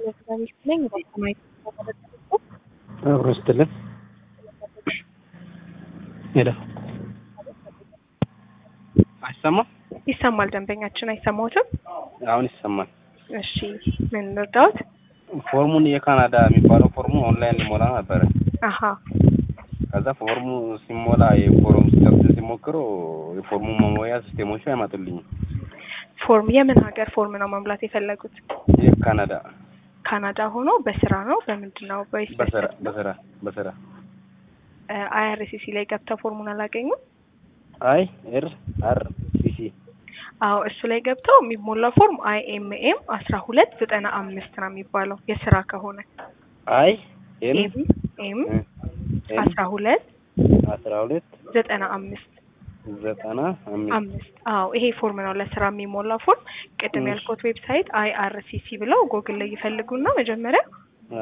የሰራዊት ነኝ በሰማይ አብሮ ስትልን ሄሎ አይሰማም? ይሰማል። ደንበኛችን አይሰማዎትም? አሁን ይሰማል። እሺ ምን እንርዳዎት? ፎርሙን የካናዳ የሚባለው ፎርሙ ኦንላይን ሊሞላ ነበረ። አሀ ከዛ ፎርሙ ሲሞላ የፎርም ሲከፍት ሲሞክሩ የፎርሙ መሞያ ሲስቴሞቹ አይመጡልኝም። ፎርም የምን ሀገር ፎርም ነው መሙላት የፈለጉት? የካናዳ ካናዳ ሆኖ በስራ ነው በምንድን ነው? ወይስ በስራ በስራ በስራ አይአርሲሲ ላይ ገብተው ፎርሙን አላገኙም? አይ ኤር አር ሲሲ አዎ እሱ ላይ ገብተው የሚሞላው ፎርም አይኤምኤም አስራ ሁለት ዘጠና አምስት ነው የሚባለው የስራ ከሆነ አይ ኤም ኤም ኤም አስራ ሁለት አስራ ሁለት ዘጠና አምስት ዘጠና አምስት አምስት አዎ ይሄ ፎርም ነው ለስራ የሚሞላ ፎርም። ቅድም እሺ። ያልኩት ዌብሳይት አይአርሲሲ ብለው ጎግል ላይ ይፈልጉና መጀመሪያ አ፣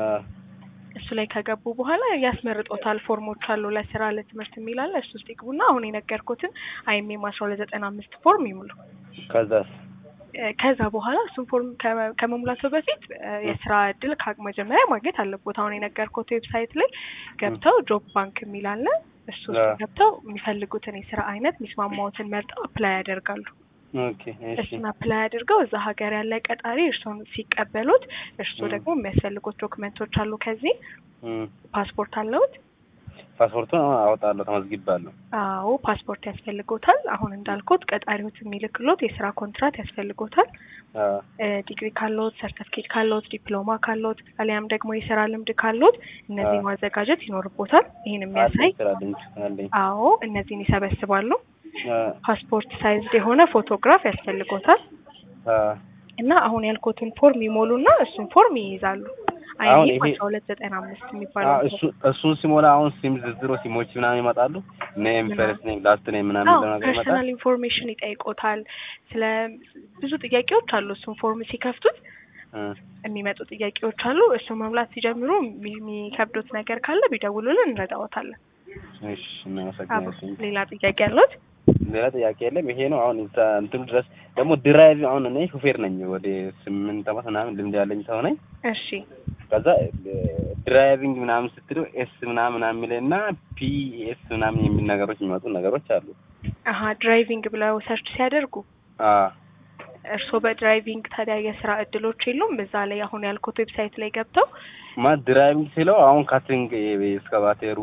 እሱ ላይ ከገቡ በኋላ ያስመርጦታል። ፎርሞች አሉ ለስራ ለትምህርት የሚላለ እሱ ውስጥ ይግቡና አሁን የነገርኩትን አይኤምኤም አስራ ሁለት ዘጠና አምስት ፎርም ይሙሉ። ከዛስ እ፣ ከዛ በኋላ እሱን ፎርም ከመ- ከመሙላቱ በፊት እ፣ የስራ እድል ከ- መጀመሪያ ማግኘት አለቦት። አሁን የነገርኩት ዌብሳይት ላይ ገብተው ጆብ ባንክ የሚላለ እሱ ውስጥ አዎ። ገብተው የሚፈልጉትን የስራ አይነት የሚስማማዎትን መርጠው አፕላይ ያደርጋሉ። ኦኬ እሺ እሱን አፕላይ አድርገው እዛ ሀገር ያለ ቀጣሪ እርስዎን ሲቀበሉት እርስዎ ም። ደግሞ የሚያስፈልጉት ዶክመንቶች አሉ። ከዚህ እም፣ ፓስፖርት አለውት? ፓስፖርቱን አወጣለሁ ተመዝግባለሁ። አዎ ፓስፖርት ያስፈልጎታል። አሁን እንዳልኩት ቀጣሪዎት የሚልክሎት የስራ ኮንትራት ያስፈልጎታል። አ፣ እ፣ ዲግሪ ካለዎት፣ ሰርተፍኬት ካለዎት፣ ዲፕሎማ ካለዎት አሊያም ደግሞ የስራ ልምድ ካለዎት እነዚህ አዎ። ማዘጋጀት ይኖርቦታል። ይህን የሚያሳይ አለኝ ስራ ልምድ አለኝ። አዎ እነዚህን ይሰበስባሉ። አ፣ ፓስፖርት ሳይዝድ የሆነ ፎቶግራፍ ያስፈልጎታል አ፣ እና አሁን ያልኩትን ፎርም ይሞሉና እሱን ፎርም ይይዛሉ። አሁን አይኔ ይሄ- አስራ ሁለት ዘጠና አምስት አ፣ የሚባለው እሱ እሱን ሲሞላ አሁን ሲም ዝርዝሮ ሲሞች ምናምን ይመጣሉ። ኔም ምናምን? ፈርስት ኔም ላስት ኔም ምናምን አዎ የሚለው ነገር ይመጣል። ፐርሰናል ኢንፎርሜሽን ይጠይቆታል። ስለ ብዙ ጥያቄዎች አሉ። እሱን ፎርም ሲከፍቱት እ፣ የሚመጡ ጥያቄዎች አሉ። እሱን መሙላት ሲጀምሩ የሚ- የሚከብዱት ነገር ካለ ቢደውሉልን እንረዳዎታለን። እሺ አዎ እናመሰግናለን። ሌላ ጥያቄ ያሉት? ሌላ ጥያቄ የለም። ይሄ ነው አሁን እዛ እንትኑ ድረስ ደግሞ ድራይቭ አሁን እኔ ሹፌር ነኝ። ወደ ስምንት ዓመት ምናምን ልምድ ያለኝ ሰው ነኝ። እሺ ከዛ ድራይቪንግ ምናምን ስትለው ኤስ ምናምን ምናምን የሚልና ፒ ኤስ ምናምን የሚል ነገሮች የሚመጡ ነገሮች አሉ። አሀ ድራይቪንግ ብለው ሰርች ሲያደርጉ አ እርስዎ በድራይቪንግ ታዲያ የስራ እድሎች የሉም? በዛ ላይ አሁን ያልኩት ዌብሳይት ላይ ገብተው ማለት ድራይቪንግ ስለው አሁን ካትሪንግ ኤስካቫቴሩ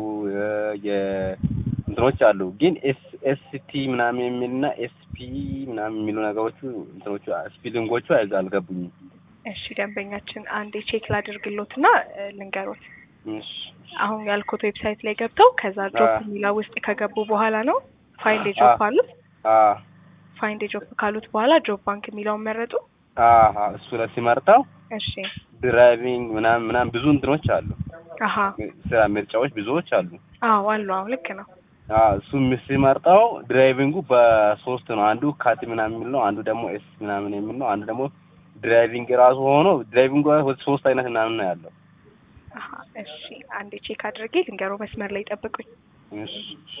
የእንትኖች አሉ። ግን ኤስ ኤስ ቲ ምናምን የሚልና ኤስ ፒ ምናምን የሚሉ ነገሮቹ እንትኖቹ ስፒሊንጎቹ አይዛ አልገቡኝም። እሺ ደንበኛችን አንዴ ቼክ ላድርግሎትና እ፣ ልንገሮት እሺ አሁን ያልኩት ዌብሳይት ላይ ገብተው ከዛ ጆብ አ። የሚለው ውስጥ ከገቡ በኋላ ነው ፋይንድ ጆብ አ። አሉት። አ ፋይንድ ጆብ ካሉት በኋላ ጆብ ባንክ የሚለውን መረጡ። አሀ እሱ ላይ ሲመርጠው እሺ ድራይቪንግ ምናምን ምናምን ብዙ እንትኖች አሉ። አሀ ስራ ምርጫዎች ብዙዎች አሉ። አዎ አሉ። አዎ ልክ ነው። አዎ እሱ ሲመርጠው ድራይቪንጉ በሶስት ነው። አንዱ ካቲ ምናምን የሚል ነው። አንዱ ደግሞ ኤስ ምናምን የሚል ነው። አንዱ ደግሞ ድራይቪንግ ራሱ ሆኖ ድራይቪንጉ ወደ ሶስት አይነት ምናምን ነው ያለው። አሀ እሺ አንዴ ቼክ አድርጌ ልንገሮ። መስመር ላይ ጠብቁኝ። እሺ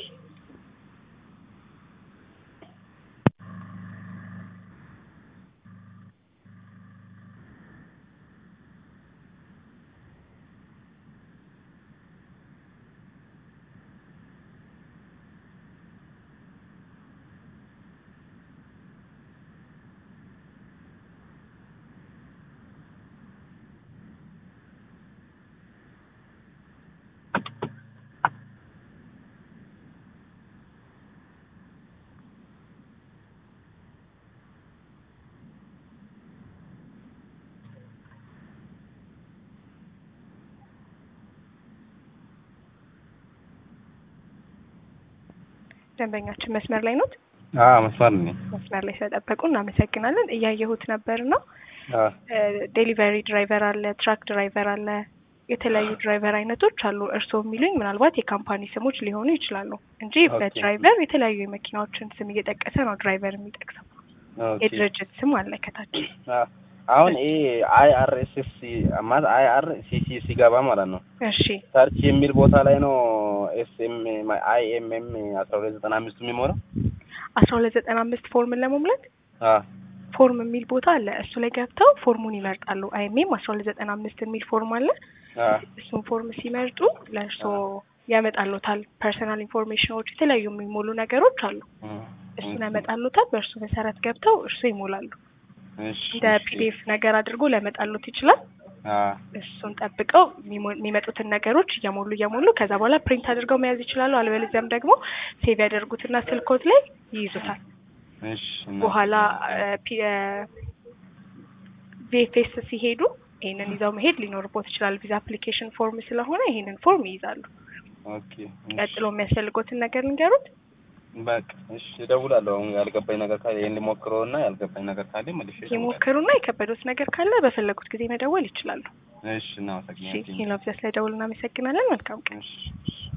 ደንበኛችን መስመር ላይ ኖት? አዎ መስመር ነኝ። መስመር ላይ ስለጠበቁ እናመሰግናለን። እያየሁት ነበር ነው አዎ ዴሊቨሪ ድራይቨር አለ፣ ትራክ ድራይቨር አለ፣ የተለያዩ ድራይቨር አይነቶች አሉ። እርስዎ የሚሉኝ ምናልባት የካምፓኒ ስሞች ሊሆኑ ይችላሉ እንጂ ኦኬ። በድራይቨር የተለያዩ የመኪናዎችን ስም እየጠቀሰ ነው ድራይቨር የሚጠቅሰው። ኦኬ። የድርጅት ስም አለ ከታች። አዎ አሁን ይሄ አይ አር ኤስ ኤስ ማለት አይ አር ሲ ሲ ሲገባ ማለት ነው እሺ ሰርች የሚል ቦታ ላይ ነው ኤስ ኤም አይ ኤም ኤም አስራ ሁለት ዘጠና አምስቱ የሚሞላው። አስራ ሁለት ዘጠና አምስት ፎርምን ለመሙላት አዎ ፎርም የሚል ቦታ አለ። እሱ ላይ ገብተው ፎርሙን ይመርጣሉ። አይኤምኤም አስራ ሁለት ዘጠና አምስት የሚል ፎርም አለ። አ እሱን ፎርም ሲመርጡ ለእርስዎ ያመጣሉታል። ፐርሰናል ኢንፎርሜሽኖች፣ የተለያዩ የሚሞሉ ነገሮች አሉ። እም፣ እሱን ያመጣሉታል። በእርሱ መሰረት ገብተው እርሱ ይሞላሉ። እሺ እንደ እሺ። ፒዲኤፍ ነገር አድርጎ ሊያመጣሉት ይችላል። አ እሱን ጠብቀው የሚሞ- የሚመጡትን ነገሮች እየሞሉ እየሞሉ ከዛ በኋላ ፕሪንት አድርገው መያዝ ይችላሉ። አልበለዚያም ደግሞ ሴቭ ያደርጉትና ስልኮት ላይ ይይዙታል። እሺ እና በኋላ ቪኤፍኤስ ሲሄዱ ይሄንን ይዘው መሄድ ሊኖርቦት ይችላል። ቪዛ አፕሊኬሽን ፎርም ስለሆነ ይሄንን ፎርም ይይዛሉ። ኦኬ እሺ። ቀጥሎ የሚያስፈልጎትን ነገር ንገሩት። በቃ እሺ፣ እደውላለሁ። አሁን ያልገባኝ ነገር ካለ ይሄን ሊሞክረውና ያልገባኝ ነገር ካለ መልሼ እደውላለሁ። ይሞክሩና የከበዶት ነገር ካለ በፈለጉት ጊዜ መደወል ይችላሉ። እሺ፣ እሺ እናመሰግናለን። ይህ ነው። ስለደውል እናመሰግናለን። መልካም ቀን። እሺ እሺ።